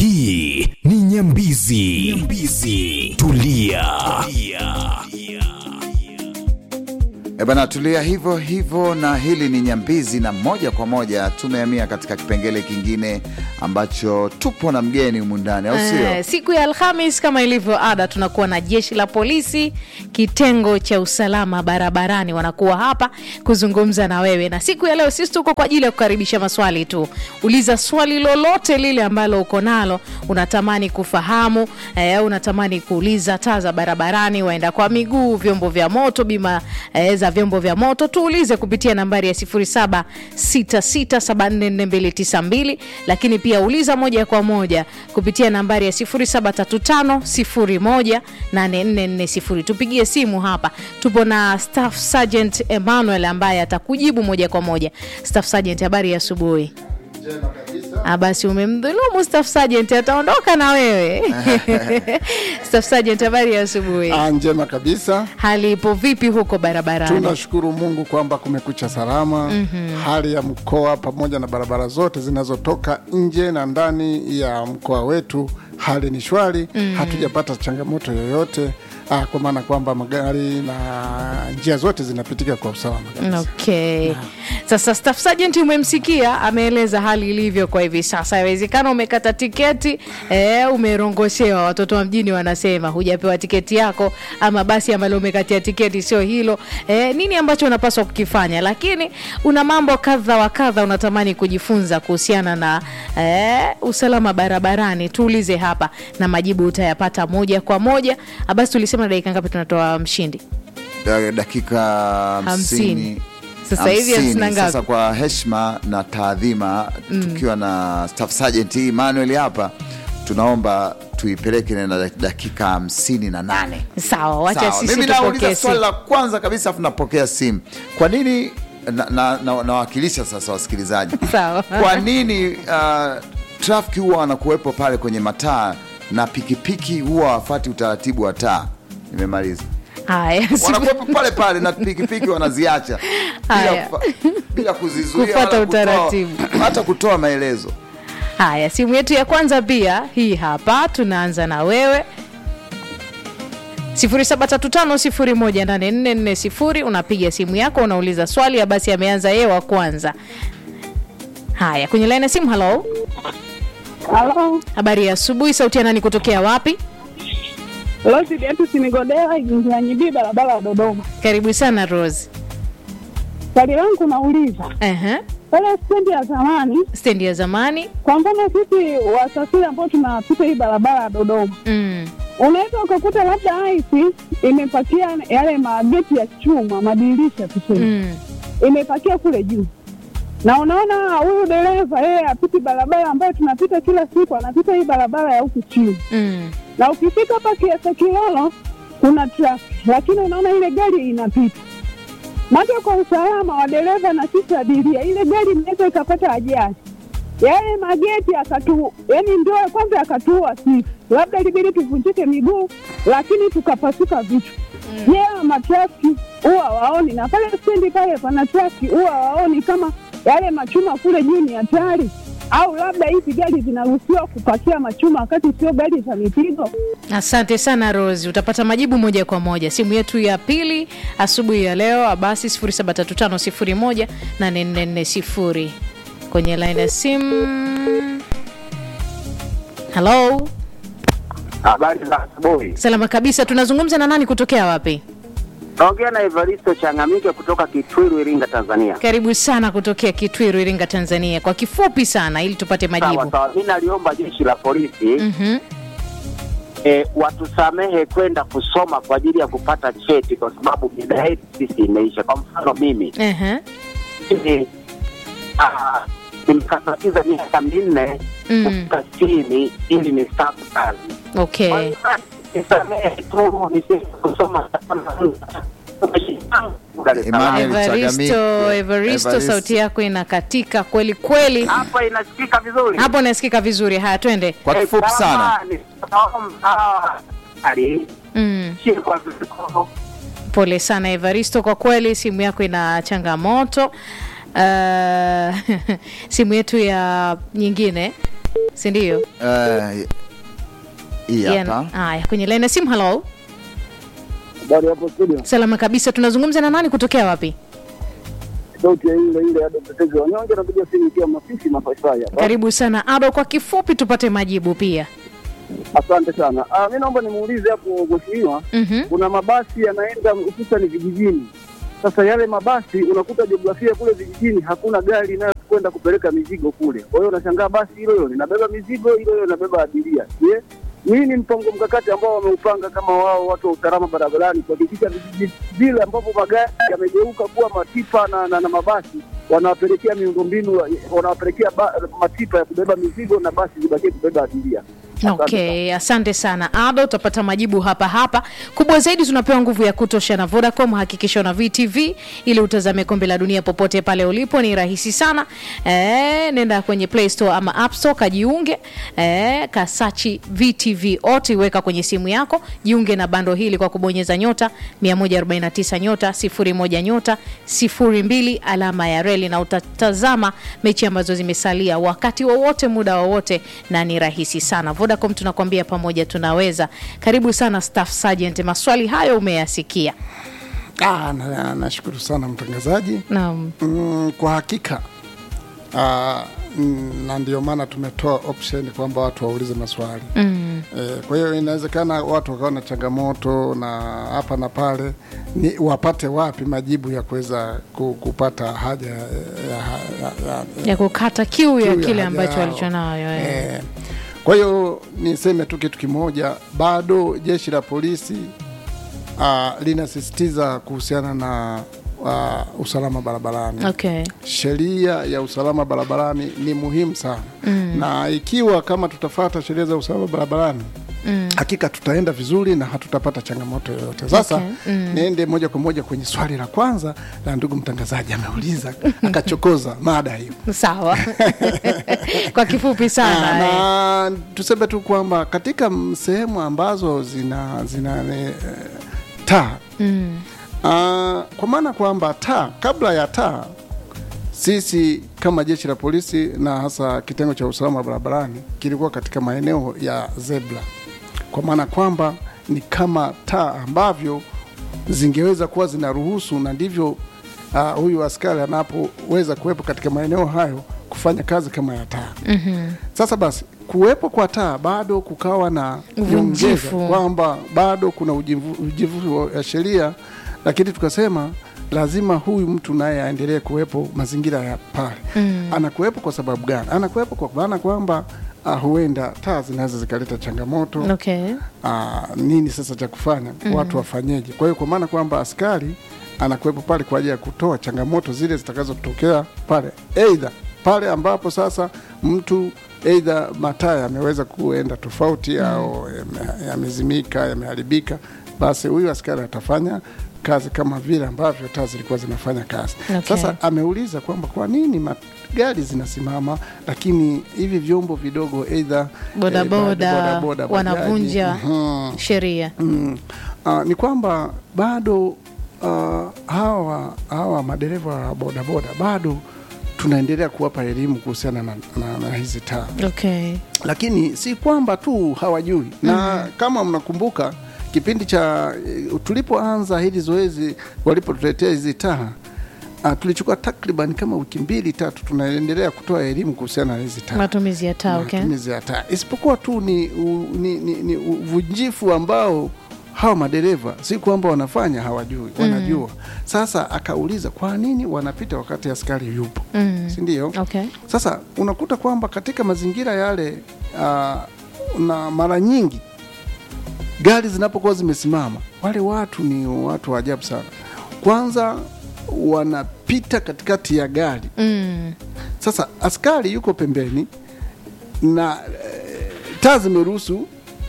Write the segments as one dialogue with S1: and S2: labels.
S1: hii ni nyambizi, nyambizi. Tulia.
S2: E bana, tulia hivyo hivyo, na hili ni Nyambizi, na moja kwa moja tumehamia katika kipengele kingine ambacho tupo na mgeni humu ndani, au sio?
S3: Eh, siku ya Alhamis kama ilivyo ada, tunakuwa na jeshi la polisi, kitengo cha usalama barabarani, wanakuwa hapa kuzungumza na wewe. Na siku ya leo sisi tuko kwa ajili ya kukaribisha maswali tu. Uliza swali lolote lile ambalo uko nalo, unatamani kufahamu, eh, unatamani kuuliza taa za barabarani, waenda kwa miguu, vyombo vya moto, bima eh, za vyombo vya moto, tuulize kupitia nambari ya 0766744292 lakini pia uliza moja kwa moja kupitia nambari ya 0735018440. Tupigie simu hapa, tupo na Staff Sergeant Emmanuel ambaye atakujibu moja kwa moja. Staff Sergeant, habari ya asubuhi. Ah, basi umemdhulumu Staff Sergeant, ataondoka na wewe. Staff Sergeant, habari ya asubuhi.
S4: Ah, njema kabisa.
S3: Hali ipo vipi huko barabarani?
S4: Tunashukuru Mungu kwamba kumekucha salama. Hali ya mkoa pamoja na barabara zote zinazotoka nje na ndani ya mkoa wetu, hali ni shwari. Hatujapata changamoto yoyote, ah, kwa maana kwamba magari na njia zote zinapitika kwa usalama kabisa.
S3: Okay. Sasa Staff Sergeant umemsikia ameeleza hali ilivyo kwa hivi sasa. Inawezekana umekata tiketi eh, umerongoshewa. Watoto wa mjini wanasema hujapewa tiketi yako, ama basi ambalo umekatia tiketi sio hilo. Eh, nini ambacho unapaswa kukifanya? Lakini una mambo kadha wa kadha unatamani kujifunza kuhusiana na eh, usalama barabarani, tuulize hapa na majibu utayapata moja kwa moja. Ah, Basi tulisema dakika ngapi tunatoa mshindi?
S2: Da- dakika
S3: Hamsini.
S2: hamsini
S3: Sasa hivi
S2: hamsini.
S3: hamsini na ngapi?
S2: Sasa kwa heshima na taadhima tukiwa na Staff Sergeant Emmanuel hapa, tunaomba tuipeleke na dakika hamsini na nane.
S3: Sawa, wacha
S2: Sawa,
S3: sisi
S2: mimi
S3: tupokee
S2: nauliza swali
S3: simu.
S2: la kwanza kabisa, afu napokea simu. Kwa nini na- na- na- nawakilisha sasa wasikilizaji
S3: Sawa.
S2: kwa nini uh, trafiki huwa wanakuwepo pale kwenye mataa na pikipiki huwa wafati utaratibu wa taa? Nimemaliza.
S3: Haya,
S2: wanakuwepo pale pale na pikipiki wanaziacha
S3: Haya.
S2: bila, kufa- bila kuzizuia
S3: Kufuata
S2: wala kutoa-
S3: utaratibu.
S2: hata kutoa maelezo.
S3: haya, simu yetu ya kwanza pia hii hapa, tunaanza na wewe 0735018440 unapiga simu yako unauliza swali ya basi ameanza yeye wa kwanza. Haya, kwenye laini ya simu. Halo,
S5: Halo,
S3: habari ya asubuhi. Sauti ya nani kutokea wapi?
S5: Rosi Beatus Migodela, Nyanyibii, barabara ya Dodoma.
S3: Karibu sana Rose.
S5: Swali langu nauliza
S3: Ehe,
S5: pale stendi ya zamani,
S3: stendi ya zamani.
S5: kwa mfano sisi wasafiri ambao tunapita hii barabara ya Dodoma,
S3: Mm.
S5: unaweza ukakuta labda aisi imepakia yale mageti ya chuma, madirisha tuseme,
S3: Mm.
S5: imepakia kule juu, na unaona huyu dereva yeye apiti barabara ambayo tunapita kila siku, anapita hii barabara ya huku chini
S3: Mm.
S5: na ukifika hapa Kiasa Kilolo kuna trafiki, lakini unaona ile gari inapita macho kwa usalama wa dereva na sisi abiria, ile gari inaweza ikapata ajali. Yale mageti akatu, yani ndio kwanza akatuua sisi, labda ilibidi tuvunjike miguu, lakini tukapasuka vichwa. Je, yeah, matrafiki huwa waoni? Na pale stendi pale pana trafiki huwa waoni kama yale machuma kule juu ni hatari, au labda hizi gari zinaruhusiwa kupakia machuma wakati sio gari za mizigo?
S3: Asante sana Rose, utapata majibu moja kwa moja. Simu yetu ya pili asubuhi ya leo basi 0735018440 kwenye line ya simu. Halo,
S6: Habari za asubuhi.
S3: salama kabisa. Tunazungumza na nani kutokea wapi?
S6: Naongea na Evaristo Changamike kutoka Kitwiru, Iringa, Tanzania.
S3: Karibu sana kutokea Kitwiru, Iringa, Tanzania. Kwa kifupi sana, ili tupate
S6: Sawa
S3: majibu.
S6: sawa, mi naliomba jeshi la polisi
S3: Mhm.
S6: eh, watusamehe kwenda kusoma kwa ajili ya kupata cheti, kwa sababu mida yetu sisi imeisha. Kwa mfano mimi
S3: Ehe.
S6: mimi, ah, nimekatiza miaka minne
S3: Mm.
S6: kufika chini ili nistaafu kazi. Kwa
S3: Okay.
S6: hiyo, nisamehe tu nisiweze kusoma Dar es Salaam.
S2: Emmanuel
S3: Evaristo,
S2: Chagamike.
S3: Evaristo,
S2: Evaristo.
S3: sauti yako inakatika kweli kweli.
S6: Hapa inasikika vizuri
S3: Hapo nasikika vizuri. Haya, twende.
S2: Kwa kifupi sana,
S3: Mm. Pole sana Evaristo, kwa kweli simu yako ina changamoto. Uh, simu yetu ya nyingine si ndio?
S2: Eh, hii
S3: Yeah,
S2: hapa
S3: Haya, kwenye line ya simu. Hello,
S7: Habari hapo studio,
S3: salama kabisa. Tunazungumza na nani kutokea wapi?
S7: sauti ya ile ile ya mtetezi wa wanyonge, napiga simu ikiwa Masisi Mafaifai hapa.
S3: Karibu sana Ado, kwa kifupi tupate majibu pia.
S7: Asante sana. Ah, mi naomba nimuulize hapo mheshimiwa,
S3: Mhm.
S7: kuna mabasi yanaenda hususani vijijini. Sasa yale mabasi unakuta jiografia kule vijijini hakuna gari inayokwenda kupeleka mizigo kule. Kwa hiyo unashangaa basi hilo hilo linabeba mizigo, hilo hilo linabeba abiria. Je, nini ni mpango mkakati ambao wameupanga kama wao watu wa usalama barabarani kuhakikisha vijiji vile ambapo magari yamegeuka kuwa matipa na, na, na mabasi wanawapelekea miundombinu wanawapelekea ba, matipa ya kubeba mizigo na basi zibakie kubeba abiria. Asante
S3: Okay, asante sana Ado, utapata majibu hapa hapa. Kubwa zaidi, tunapewa nguvu ya kutosha na Vodacom. Hakikisha una VTV ili utazame kombe la dunia popote pale ulipo, ni rahisi sana. E, nenda kwenye Play Store ama App Store kajiunge, e, kasachi VTV oti, weka kwenye simu yako, jiunge na bando hili kwa kubonyeza nyota 149 nyota 01 nyota 02 alama ya reli, na utatazama mechi ambazo zimesalia wakati wowote, muda wowote, na ni rahisi sana. Vodacom tunakwambia pamoja tunaweza. Karibu sana Staff Sergeant, maswali hayo umeyasikia.
S4: Ah, na- nashukuru sana mtangazaji.
S3: Naam.
S4: Mm, kwa hakika ah, mm, na ndio maana tumetoa option kwamba watu waulize maswali
S3: Mm.
S4: e, kwa hiyo inawezekana watu wakawa na changamoto na hapa na pale, ni wapate wapi majibu ya kuweza ku- kupata haja ya, ya, ya, ya,
S3: ya kukata kiu ya
S4: kiu ya
S3: kile
S4: haja
S3: ambacho
S4: yao.
S3: walichonayo eh.
S4: Eh, Kwa hiyo niseme tu kitu kimoja, bado jeshi la polisi uh, linasisitiza kuhusiana na uh, usalama barabarani.
S3: Okay.
S4: Sheria ya usalama barabarani ni muhimu sana mm. na ikiwa kama tutafata sheria za usalama barabarani Mm. hakika tutaenda vizuri na hatutapata changamoto yoyote. Sasa
S3: Okay. Mm.
S4: niende moja kwa moja kwenye swali la kwanza la ndugu mtangazaji, ameuliza akachokoza mada hiyo.
S3: Sawa. kwa kifupi
S4: Ah,
S3: sana. eh.
S4: na tuseme tu kwamba katika m- sehemu ambazo zina zina eh, taa
S3: Mm.
S4: Ah, kwa maana kwamba taa, kabla ya taa, sisi kama jeshi la polisi na hasa kitengo cha usalama barabarani kilikuwa katika maeneo ya zebra, kwa maana kwamba ni kama taa ambavyo zingeweza kuwa zinaruhusu, na ndivyo uh, huyu askari anapoweza kuwepo katika maeneo hayo kufanya kazi kama ya taa.
S3: Mhm.
S4: Sasa basi kuwepo kwa taa bado kukawa na
S3: Uvunjifu.
S4: nyongeza kwamba bado kuna ujivu- ujivu wa sheria, lakini tukasema lazima huyu mtu naye aendelee kuwepo mazingira ya pale.
S3: Mm.
S4: Anakuwepo kwa sababu gani? Anakuwepo kwa maana kwamba uh, huenda taa zinaweza zikaleta changamoto
S3: Okay.
S4: Ah, nini sasa cha kufanya watu wafanyeje? Kwa hiyo kwa maana kwamba askari anakuwepo pale kwa ajili ya kutoa changamoto zile zitakazotokea pale, aidha pale ambapo sasa mtu aidha mataa yameweza kuenda tofauti au yame- yamezimika, yameharibika, basi huyu askari atafanya kazi kama vile ambavyo taa zilikuwa zinafanya kazi.
S3: Okay.
S4: Sasa ameuliza kwamba kwa nini magari zinasimama lakini hivi vyombo vidogo aidha
S3: Bodaboda,
S4: eh, bodaboda, bajaji,
S3: wanavunja
S4: mhm.
S3: sheria.
S4: Mm. Uh, ni kwamba bado uh, hawa hawa madereva wa bodaboda bado tunaendelea kuwapa elimu kuhusiana na, na, na hizi taa,
S3: Okay.
S4: lakini si kwamba tu hawajui na kama mnakumbuka kipindi cha eh, tulipoanza hili zoezi walipotuletea hizi taa uh, tulichukua takriban kama wiki mbili tatu tunaendelea kutoa elimu kuhusiana na hizi taa
S3: Matumizi ya taa, okay.
S4: matumizi ya taa, isipokuwa tu ni, u, ni, ni, ni uvunjifu ambao hawa madereva si kwamba wanafanya hawajui, wanajua. Sasa akauliza kwa nini wanapita wakati askari yupo,
S3: Mm.
S4: si ndio?
S3: Okay.
S4: Sasa unakuta kwamba katika mazingira yale uh, na mara nyingi gari zinapokuwa zimesimama, wale watu ni watu wa ajabu sana. Kwanza wanapita katikati ya gari
S3: Mm.
S4: sasa askari yuko pembeni na e, taa zimeruhusu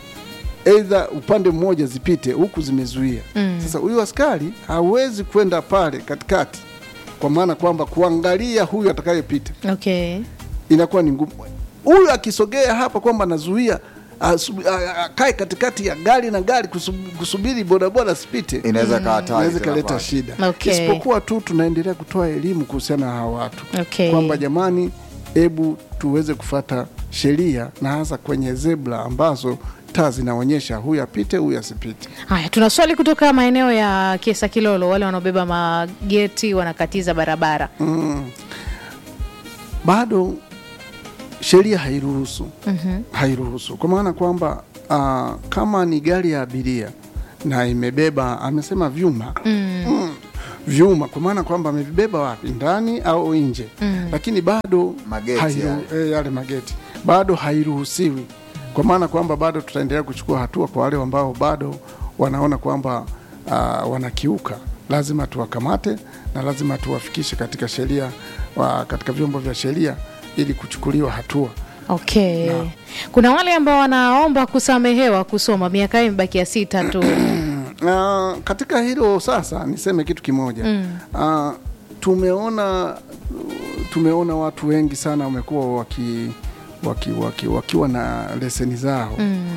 S4: aidha upande mmoja zipite huku zimezuia.
S3: Mm.
S4: Sasa huyu askari hawezi kwenda pale katikati, kwa maana kwamba kuangalia huyu atakayepita
S3: Okay.
S4: inakuwa ni ngumu. Huyu akisogea hapa kwamba anazuia asu- a- a- akae katikati ya gari na gari kusub- kusubiri bodaboda asipite,
S2: inaweza kaa hatari
S4: inaweza
S2: tena
S4: ikaleta
S2: kwake.
S4: shida.
S3: Okay.
S4: Isipokuwa tu tunaendelea kutoa elimu kuhusiana na hawa watu
S3: Okay.
S4: kwamba jamani, hebu tuweze kufata sheria na hasa kwenye zebra ambazo taa zinaonyesha huyu apite, huyu asipite.
S3: Haya, tuna swali kutoka maeneo ya Kiesa Kilolo, wale wanaobeba mageti wanakatiza barabara.
S4: bado sheria hairuhusu hairuhusu kwa maana kwamba uh, kama ni gari ya abiria na imebeba amesema vyuma mm. vyuma kwa maana kwamba amevibeba wapi ndani au nje lakini bado
S2: Mageti
S4: hairu-
S2: yale.
S4: eh, yale mageti bado hairuhusiwi kwa maana kwamba bado tutaendelea kuchukua hatua kwa wale ambao bado wanaona kwamba uh, wanakiuka lazima tuwakamate na lazima tuwafikishe katika sheria wa, katika vyombo vya sheria ili kuchukuliwa hatua
S3: Okay.
S4: Naam.
S3: Kuna wale ambao wanaomba kusamehewa kusoma, miaka yao imebakia sita tu.
S4: Uh, katika hilo sasa niseme kitu kimoja mm. uh, tumeona tumeona watu wengi sana wamekuwa waki, waki, waki, wakiwa na leseni zao mm.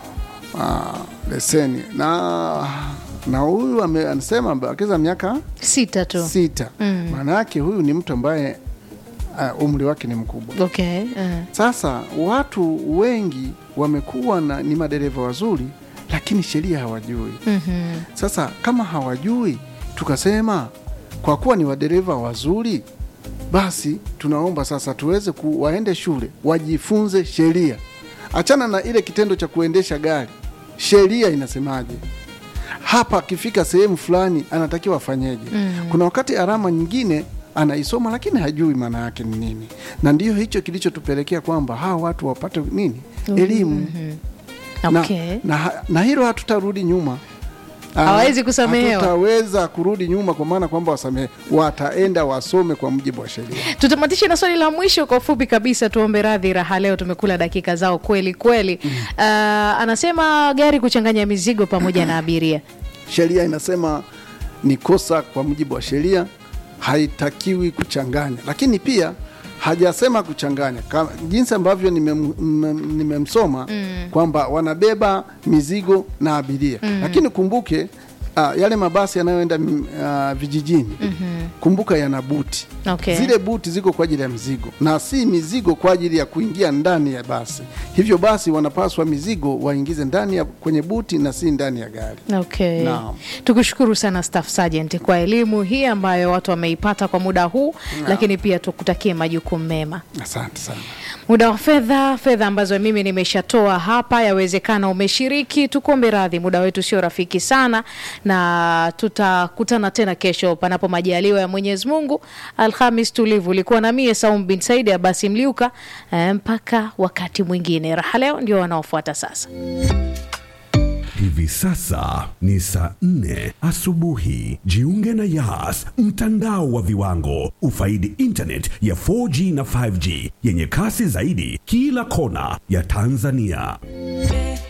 S4: uh, leseni na na huyu ame- anasema amebakiza miaka
S3: Sita tu.
S4: sita
S3: Mm.
S4: maana yake huyu ni mtu ambaye uh, umri wake ni mkubwa
S3: Okay. Uh.
S4: sasa watu wengi wamekuwa na ni madereva wazuri lakini sheria hawajui
S3: Mhm.
S4: sasa kama hawajui, tukasema kwa kuwa ni wadereva wazuri, basi tunaomba sasa tuweze ku, waende shule wajifunze sheria. Achana na ile kitendo cha kuendesha gari, sheria inasemaje hapa, akifika sehemu fulani anatakiwa afanyeje? Kuna wakati alama nyingine anaisoma lakini hajui maana yake ni nini, na ndiyo hicho kilichotupelekea kwamba hawa watu wapate nini, elimu
S3: Okay.
S4: na, na, na hilo hatutarudi nyuma Ah,
S3: Hawawezi kusamehewa.
S4: hatutaweza kurudi nyuma kwa maana kwamba wasamehe wataenda wasome kwa mujibu wa sheria
S3: tutamatishe na swali la mwisho kwa ufupi kabisa tuombe radhi raha leo tumekula dakika zao kweli kweli uh, anasema gari kuchanganya mizigo pamoja na abiria
S4: sheria inasema ni kosa kwa mujibu wa sheria haitakiwi kuchanganya lakini pia hajasema kuchanganya Kama, jinsi ambavyo nimem- mmem- nimemsoma kwamba wanabeba mizigo na abiria lakini kumbuke uh, yale mabasi yanayoenda mm, uh, vijijini kumbuka yana buti
S3: Okay.
S4: zile buti ziko kwa ajili ya mizigo na si mizigo kwa ajili ya kuingia ndani ya basi hivyo basi wanapaswa mizigo waingize ndani ya kwenye buti na si ndani ya gari
S3: Okay.
S4: Naam.
S3: Tukushukuru sana Staff Sergeant kwa elimu hii ambayo watu wameipata kwa muda huu, lakini pia tukutakie majukumu mema.
S4: asante sana
S3: Muda wa fedha, fedha ambazo mimi nimeshatoa hapa, yawezekana umeshiriki. Tukuombe radhi, muda wetu sio rafiki sana, na tutakutana tena kesho, panapo majaliwa ya Mwenyezi Mungu. Alhamis tulivu, ulikuwa na mie Saum bin Saidi Abasi Mliuka. Eh, mpaka wakati mwingine. Raha leo ndio wanaofuata sasa.
S1: Hivi sasa ni saa nne asubuhi. Jiunge na Yas, mtandao wa viwango. Ufaidi internet ya 4G na 5G yenye kasi zaidi kila kona ya Tanzania.